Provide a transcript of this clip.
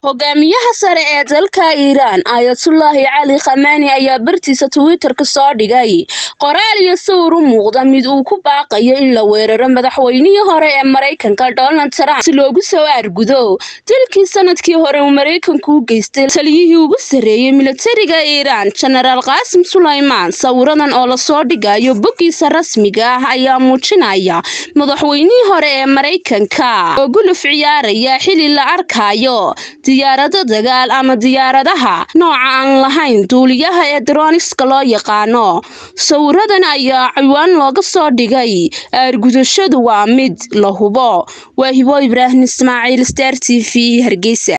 hogaamiyaha sare ee dalka iiraan aayatullaahi cali khamaani ayaa bartiisa twitter-ka soo dhigay qoraal iyo sawir u muuqda mid uu ku baaqayo in la weeraro madaxweynihii hore ee maraykanka donald trump si loogu soo aargudo dilkii sanadkii hore uu maraykanku u geystay taliyihii ugu sarreeyey militariga iiraan jenaraal qaasim sulaymaan sawiradan oo lasoo dhigayo boggiisa rasmiga ah ayaa muujinaya madaxweynihii hore ee maraykanka oo guluf ciyaaraya xili la arkayo diyaarado dagaal ama diyaaradaha nooca aan lahayn duuliyaha ee droniska loo yaqaano sawiradan ayaa ciwaan looga soo dhigay aargudashadu waa mid la hubo waa hibo ibraahim ismaaciil star t v hargeysa